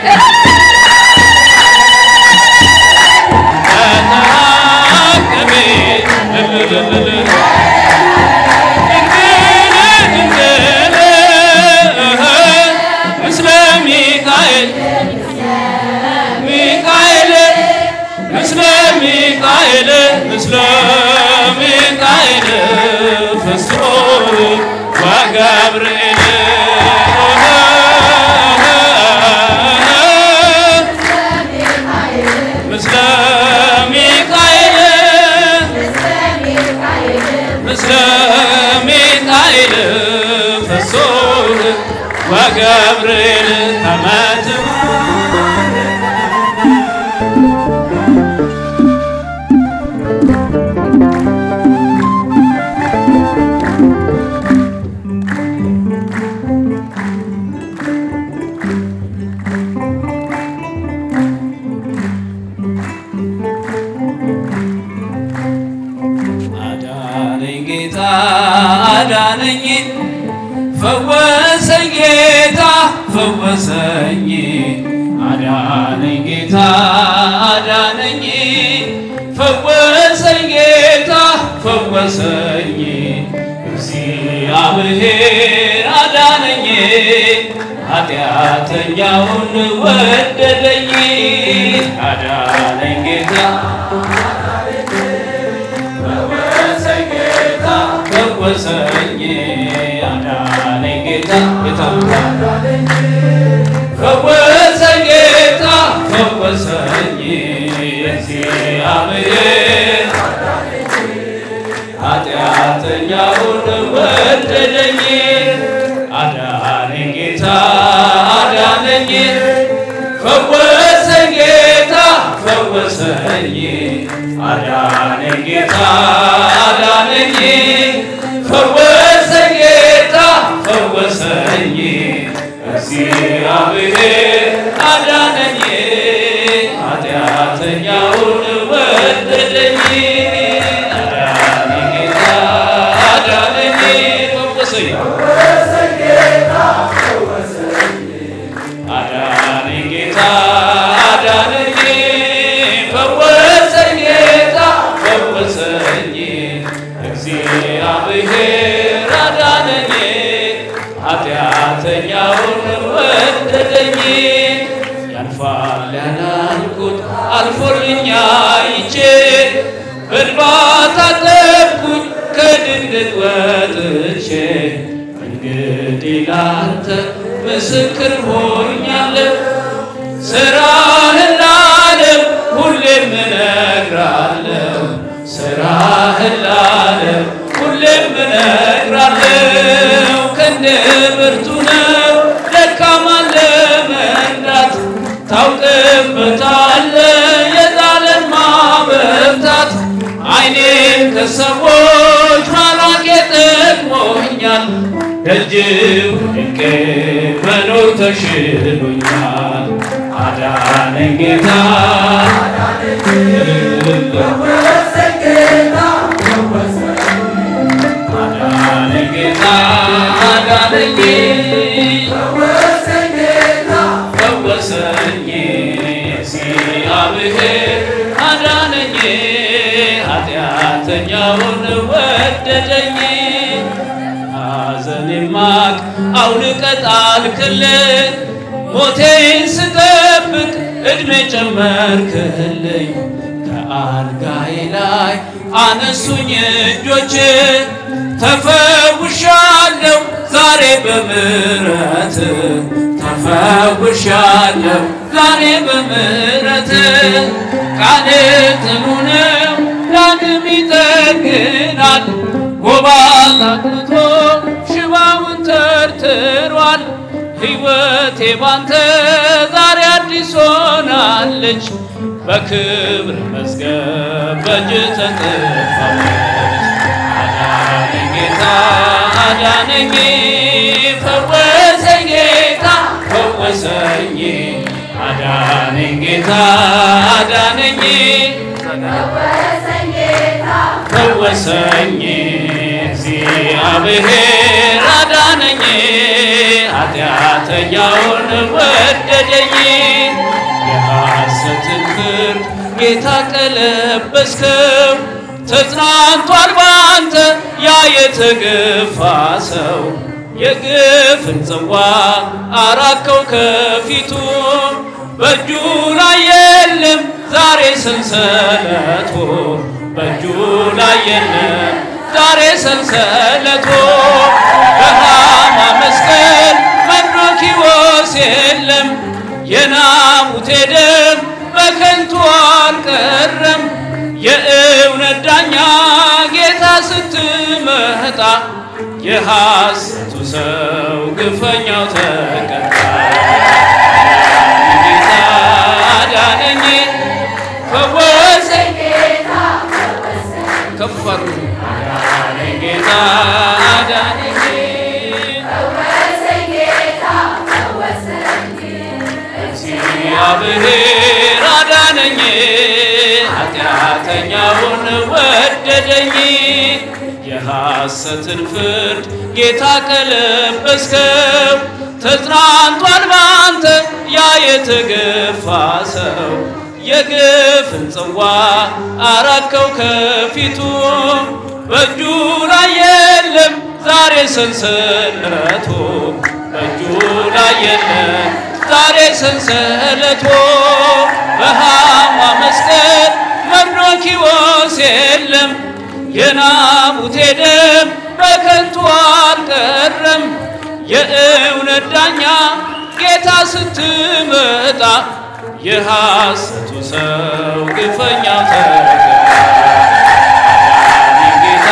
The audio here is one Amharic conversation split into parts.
ተናገቤ እልልልል ምስለ ሚካኤል ሚካኤል ምስለ ሚካኤል ምስለ ሚካኤል ፍስሮ ወገብርኤል ምስለ ሚካኤል ምስለ ሚካኤል ፍሱር ወገብርኤል ተመት አዳነኝ ጌታ አዳነኝ ፈወሰኝ ጌታ ፈወሰኝ አዳነኝ ጌታ አዳነኝ ፈወሰኝ ጌታ ፈወሰኝ እግዚአብሔር አዳነኝ ኃጢአተኛውን ወደደኝ አዳነኝ ጌታ ፈወሰኝ ጌታ ፈወሰኝ አዳነኝ ጌታ የታምራል ፈወሰኝ ጌታ ፈወሰኝ እግዚአብሔር ኃጢአተኛውን ወደደኝ አዳነኝ ጌታ አዳነኝ ፈወሰኝ ጌታ ፈወሰኝ አዳነኝ ጌታ አዳነኝ ፈወሰኝ ጌታ ፈወሰኝ እግዚአብሔር አዳነኝ ኃጢአተኛውን ወደደኝ አዳነኝ ጌታ አዳነኝ ፈወሰኝ አዳነኝ ጌታ አዳነኝ ፈወሰኝ ጌታ ፈወሰኝ እግዚአብሔር አዳነኝ ኃጢአተኛውን ወደደኝ ያልፋል ያላልኩት አልፎልኛ ይቼ በእንባ ታጠብኩኝ ከድንገት ወጥቼ እንግዲህ ላንተ ምስክር ሆኛለሁ ስራህን ለዓለም ሁሌም እነግራለሁ ስራህን ለዓለም ሁሌም እነግራለሁ ክንድ ብርቱ ነው ደካማን ለመርዳት ታውቅበታለ የዛለን ማበርታት አይኔን ከሰዎች ማራቅ ጠቅሞኛል ደጅ ወድቄ መኖር ተሽሎኛል አዳነኝ ጌታ አዳነኝ ጌታ አዳነኝ ፈወሰኝ እግዚአብሔር አዳነኝ ኃጢአተኛውን ወደደኝ ሐዘኔን ማቅ አውልቀህ ጣልክልኝ ሞቴን ስጠብቅ ዕድሜ ጨመርክልኝ ከአልጋዬ ላይ አነሱኝ እጆች ተፈውሻለሁ ዛሬ በምሕረት ተፈውሻለሁ ዛሬ በምሕረት ቃል ጽኑ ነው ዳግም ይጠግናል ጎባጣ አቅንቶ ሽባውን ተርትሯል ሕይወቴ ባንተ ዛሬ አዲስ ሆናለች በክብር መዝገብ በእጅ ተጽፋለች አዳነኝ ጌታ አዳነኝ ፈወሰኝ ጌታ ፈወሰኝ አዳነኝ ጌታ አዳነኝ ፈወሰኝ እግዚአብሔር አዳነኝ ኃጢአተኛውን ወደደኝ ጌታ ቀለበስከው ተጽናንቷል ባንተ ያ የተገፋ ሰው የግፍን ጽዋ አራከው ከፊቱ በእጁ ላይ የለም ዛሬ ሰንሰለቱ በእጁ ላይ የለም ዛሬ ሰንሰለቱ በሃማ መስቀል መርዶክዮስ የለም የናቡቴ ደም በከንቱ አልቀረም የእውነት ዳኛ ጌታ ስትመጣ የሐሰቱ ሰው ግፈኛው ተቀጣ። ጌታ አዳነኝ ፈወሰኝ ከፍ አድርጉ። አዳነኝ ጌታ አዳነኝ እግዚአብሔር አዳነኝ ኃጢአተኛውን ወደደኝ የሐሰትን ፍርድ ጌታ ቀለበስከው ተጽናንቷል ባንተ ያ የተገፋ ሰው የግፍን ጽዋ አራከው ከፊቱ በእጁ ላይ የለም ዛሬ ሰንሰለቱ በእጁ ላይ የለም ዛሬ ሰንሰለቱ በሃማ መስቀል መርዶክዮስ የለም የናቡቴ ደም በከንቱ አልቀረም የእውነት ዳኛ ጌታ ስትመጣ የሐሰቱ ሰው ግፈኛው ተቀጣ። ጌታ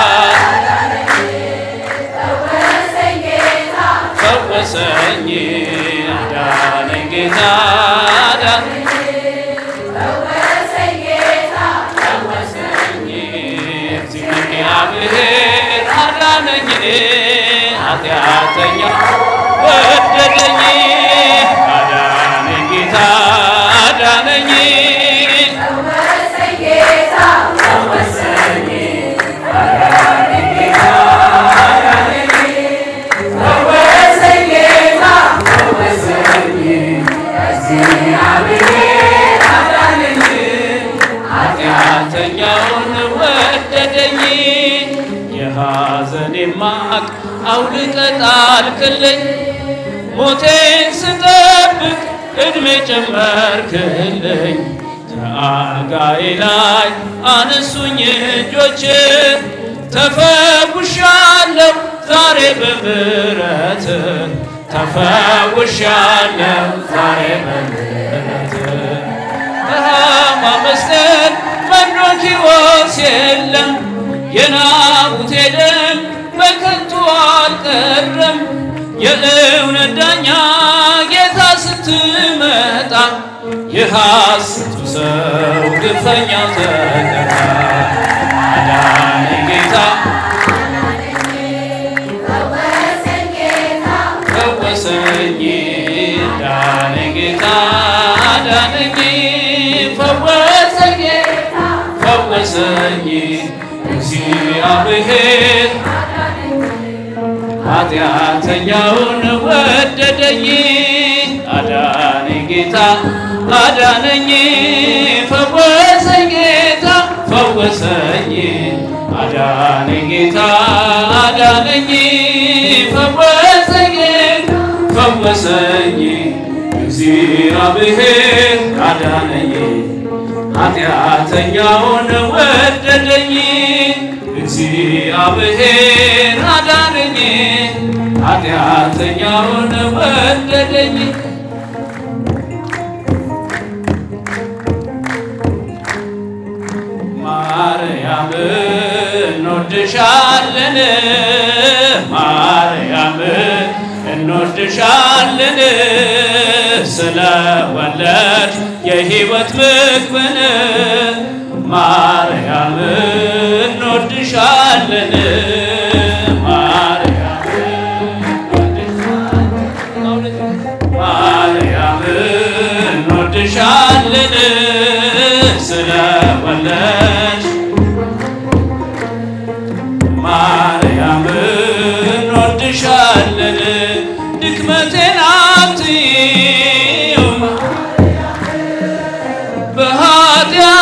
ፈወሰኝ አዳነኝ ጌታ አዳነኝ እግዚአብሔር አዳነኝ ኃጢአተኛ ወደደኝ አዳነኝ ጌታ አዳነኝ ኃጢአተኛውን ወደደኝ የሐዘኔ ማቅ አውልቀ ጣልክልኝ ሞቴን ስጠብቅ ዕድሜ ጨመርክልኝ ከአልጋዬ ላይ አነሱኝ እጆች ተፈውሻለሁ ዛሬ በምሕረት ተፈውሻለሁ ዛሬ በምሕረት በሃማ መስቀል መርዶክዮስ የለም የናቡቴ ደም በከንቱ አልቀረም የእውነት ዳኛ ጌታ ስትመጣ የሐሰቱ ሰው ግፈኛው ተቀጣ። አዳነኝ ጌታ ፈወሰኝ አዳነኝ ጌታ አዳነኝ ፈወሰኝ ፈወሰኝ እግዚአብሔር ኃጢአተኛውን ወደደኝ አዳነኝ ጌታ አዳነኝ ፈወሰኝ ጌታ ፈወሰኝ አዳነኝ ጌታ አዳነኝ ፈወሰኝ ጌታ ፈወሰኝ እግዚአብሔር አዳነኝ ኃጢአተኛውን ወደደኝ እግዚአብሔር አዳነኝ ኃጢአተኛውን ወደደኝ ማርያም እንወድሻለን ማርያም እንወድሻለን ስለወለድ የሕይወት ምግብን ማርያም እንወድሻለን ማርያም ማርያም እንወድሻለን ስለወለድሽ ማርያም እንወድሻለን ድክመቴን አትይም በኃጢአት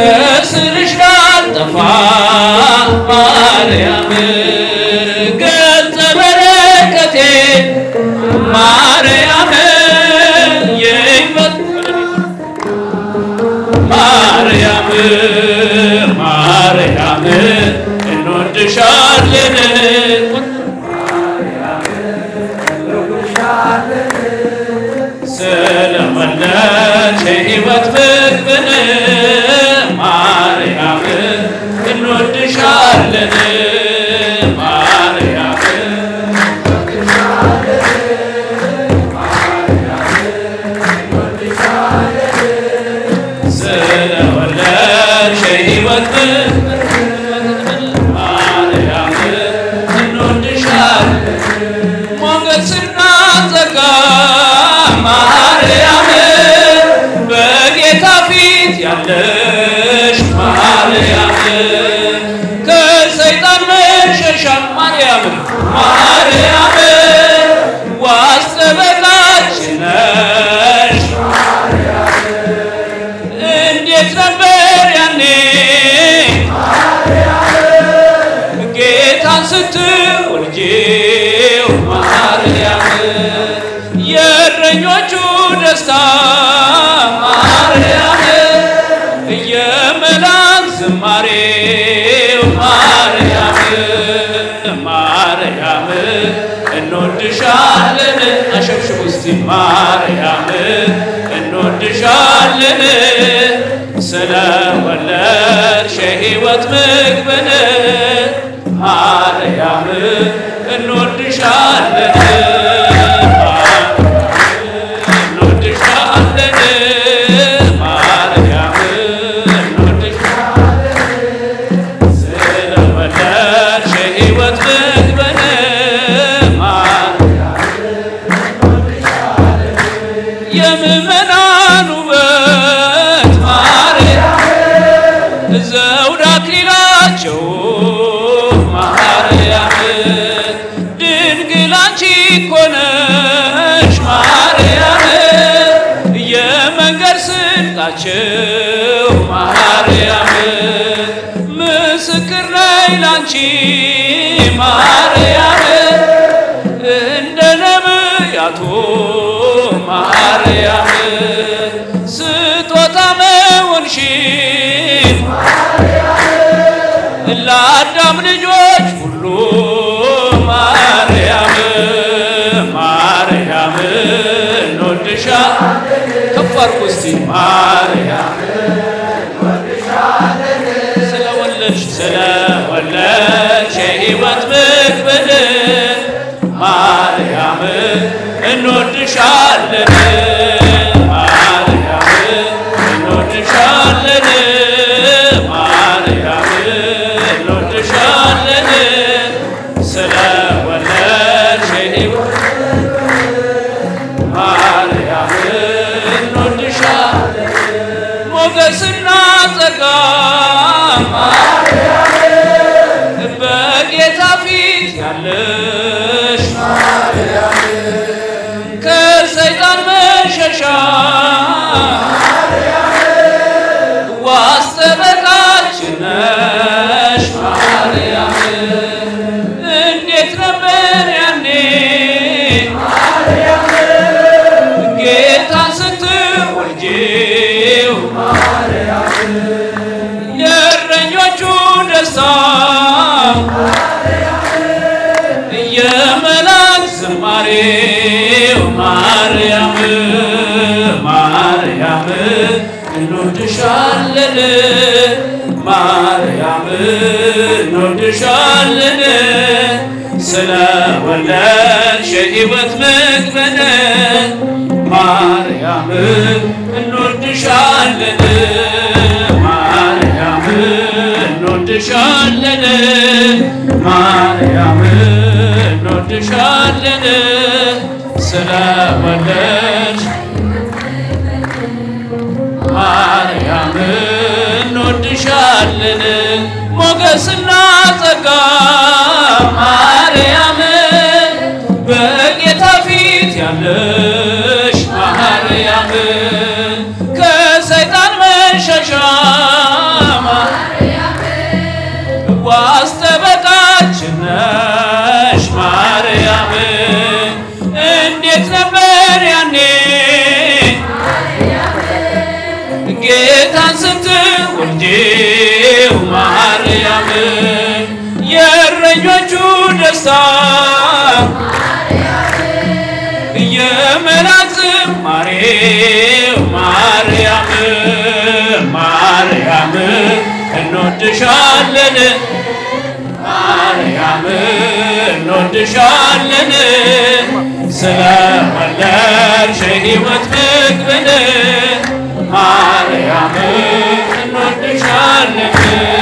ከስርሽ ላልጠፋ ማርያም ገጸ በረከቴ ማርያም የሕይወት ማርያም ማርያም እንወድሻለን ስለወለድሽ የሕይወት ምግብን ማርያም እንወድሻለን ማርያም ስለወለድሽ የሕይወት ምግብን ማርያም እንወድሻለን ሞገስና ጸጋ ማርያም በጌታ ፊት ያለሽ ማርያም ከሰይጣን መሸሻ ማርያም ማርያም ዋስ ጠበቃችን ነሽ እንዴት ነበር ያኔ ጌታን ስትወልጂው ማርያም የእረኞቹ ደስታ ማርያም የመላእክት ዝማሬው ማርያም ማርያም እንወድሻለን አሸብሽቡ እስቲ ማርያም እንወድሻለን ስለወለድሽ የሕይወት ምግብን ማርያም እንወድሻለን እንወድሻለን ማርያም እንወድሻለን ስለወለድሽ የሕይወት ምግብን ማርያም የምእመናን ውበት ማርያም ዘውድ አክሊላቸው ማርያም ድንግል አንቺ እኮ ነሽ ማርያም የመንገድ ስንቃቸው ማርያም ምስክር ነይ ላንቺ ማርያም እንደ ነቢያቱ ማርያም ስጦታ መሆንሽን ለአዳም ልጆች ሁሉ ማርያም ማርያም እንወድሻ ከፍ አድርጉ እስቲ ማርያም ስለወለድሽ ስለወለድሽ የሕይወት ምግብን ማርያም እንወድሻለን ማርያም እንወድሻለን ማርያም እንወድሻለን ስለወለድሽ የሕይወት ማርያም እንወድሻለን ሞገስና ጸጋ ማርያም በጌታ ፊት ያለሽ ከሰይጣን መሸሻ ዋስ ጠበቃችን ነሽ ማርያም እንዴት ነበር ያኔ ጌታን ስትወልጂው የእረኞቹ ደስታ የመላእክት ዝማሬው ማርያም ማርያም እንወድሻለን ማርያም እንወድሻለን ስለወለድሽ የሕይወት ምግብን ማርያም እንወድሻለን ማርያም እንወድሻለን ማርያም እንወድሻለን ስለወለድሽ ማርያም እንወድሻለን ሞገስና ጸጋ ማርያም በጌታ ፊት ያለሽ ማርያም ከሰይጣን መሸሻ ደስታ የመላክ ዝማሬ ማርያም ማርያም እንወድሻለን ማርያም እንወድሻለን ስለወለድሽ ሕይወት ምግብን ማርያም እንወድሻለን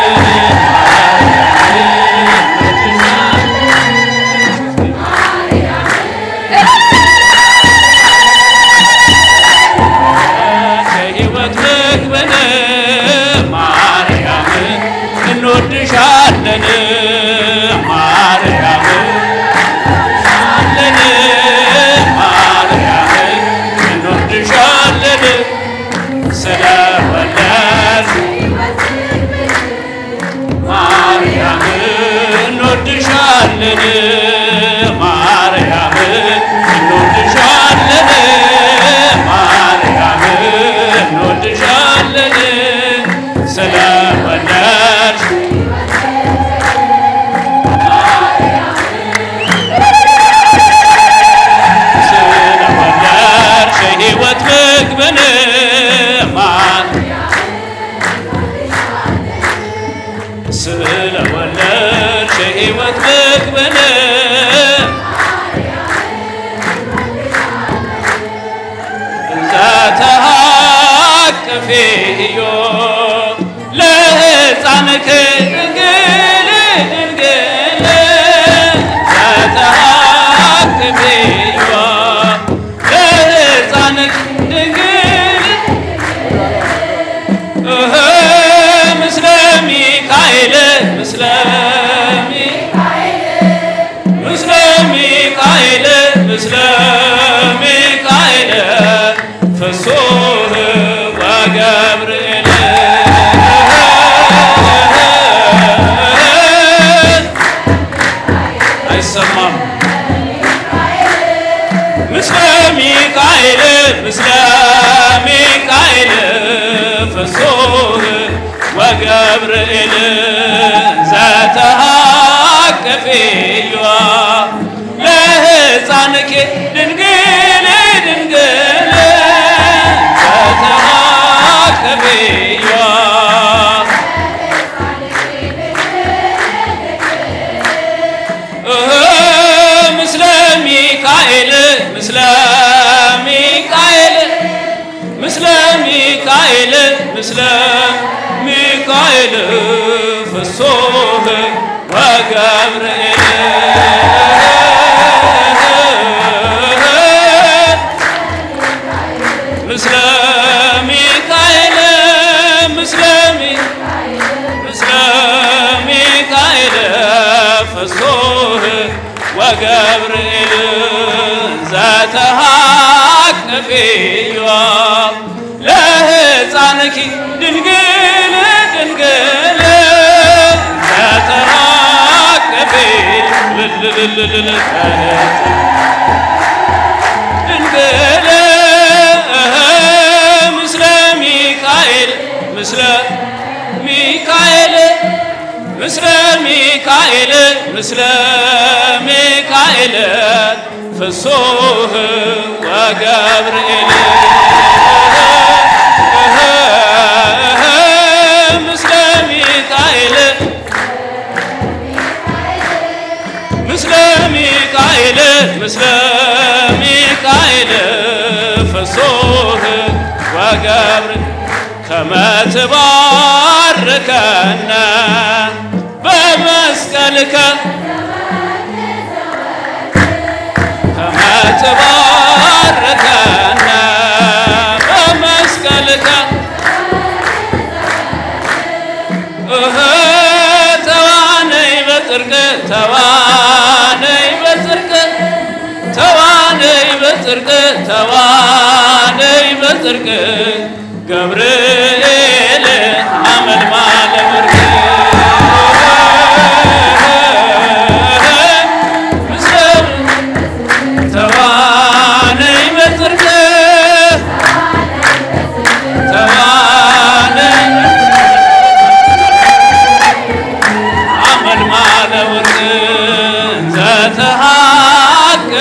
ከሕይወት ምግብን ማርያም እንወድሻለን ማርያም አለን ማርያም እንወድሻለን ስለወለድሽ ማርያም እንወድሻለን ማርያም እንወድሻለን ማርያም እንወድሻለን ስለወለድሽ ስለወለድሽ ሕይወት ምግብን ማን ስለወለድሽ ሕይወት ምግብን ዘተሃቅፊዮ ለሕፃንክ ድንግል ድንግል ዘተሃቅፊዮ ለሕፃንክ ድንግል እህ ምስለ ሚካኤል ምስለ ምስለ ሚካኤል ምስለ ሚካኤል ፍሱህ ወገብርኤል አይሰማም ምስለ ሚካኤል ምስለ ሚካኤል ፍሱህ ወገብርኤል ዘተሃቅፊዮ ለሕፃንኪ ድንግል ድንግል ዘተሃቅፊዮ እህ ምስለ ሚካኤል ምስለ ሚካኤል ምስለ ሚካኤል ምስለ ሚካኤል ፍሱህ ወገብርኤል ምስለ ሚካኤል ምስለ ሚ- ምስለ ሚካኤል ፍሱህ ወገብርኤል ዘተሃቅፊዮ ለሕፃንኪ ድንግል ድንግል ዘተሃቅፊ ልልልልልል ድንግል ምስለ ሚካኤል ምስለ ሚካኤል ምስለ ሚካኤል ምስለ ሚካኤል ፍሱህ ወገብርኤል ምስለ ሚካኤል ምስለ ሚካኤል ምስለ ሚካኤል ፍሱህ ወገብር ከመ ትባርከነ በመስቀልከ ከመ ትባርከነ በመስቀልከ እህ ተዋነይ በጽድቅ ተዋነይ በጽድቅ ተዋነይ በጽድቅ ተዋነይ በጽድቅ ገብርኤል አመልማለ ወርቅ ምስለ ተዋነይ በጽድቅ ተዋነይ አመልማለ ወርቅ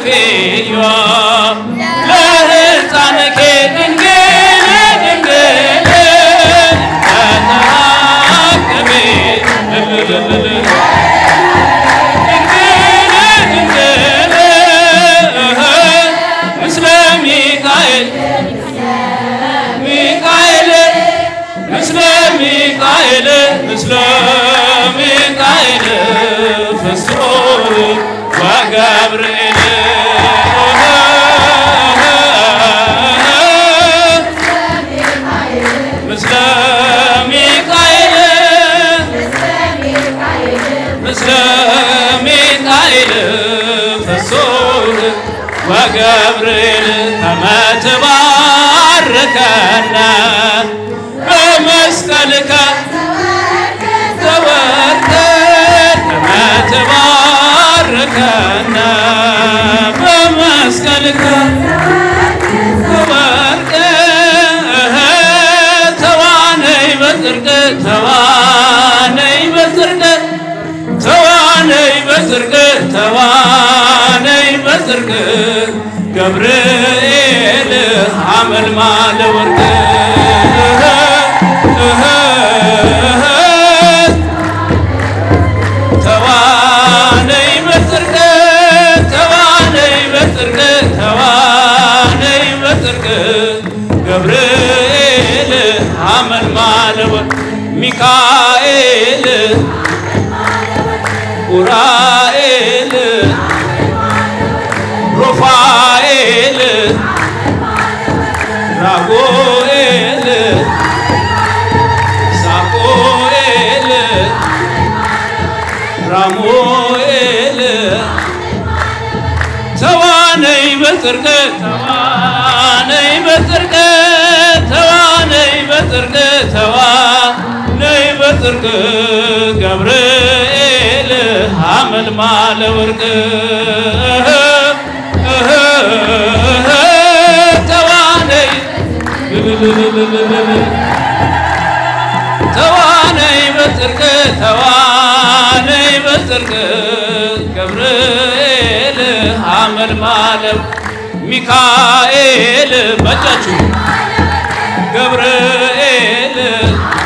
ፌዮዋ ለሕፃንኪ ድንግል ድንግል ተታቀቤ ድንግል ድንግል ምስለ ሚካኤል ሚካኤል ምስለ ሚካኤል ምስለ ሚካኤል ፍስሮ ወገብርኤል ምስለ ሚካኤል ምስለ ሚካኤል ፍስሮ ወገብርኤል ከመ ትባርከነ በመስቀልከ ተወርከ ከመ ትባርከነ በመስቀልከ ተወርከ ተዋነይ በጽድቅ ተዋነይ በጽድቅ ተዋነይ በጽድቅ ተዋነይ በጽድቅ ገብርኤል አመልማለ ወርቅ ተዋነይ በጽድቅ ተዋነይ በጽድቅ ተዋነይ በጽድቅ ገብርኤል አመልማለ ወርቅ ሚካኤል ኡራኤል ሩፋኤል ራጉኤል ሳሙኤል ራሙኤል ተዋነይ በጽድቅ ተዋነይ በጽድቅ ተዋነይ በጽድቅ ተዋነይ በጽድቅ ገብርኤል አመልማለ ወርቅ ተዋነይ ተዋነይ በጽድቅ ተዋነይ በጽድቅ ገብርኤል አመልማለ ሚካኤል በእጃችሁ ገብርኤል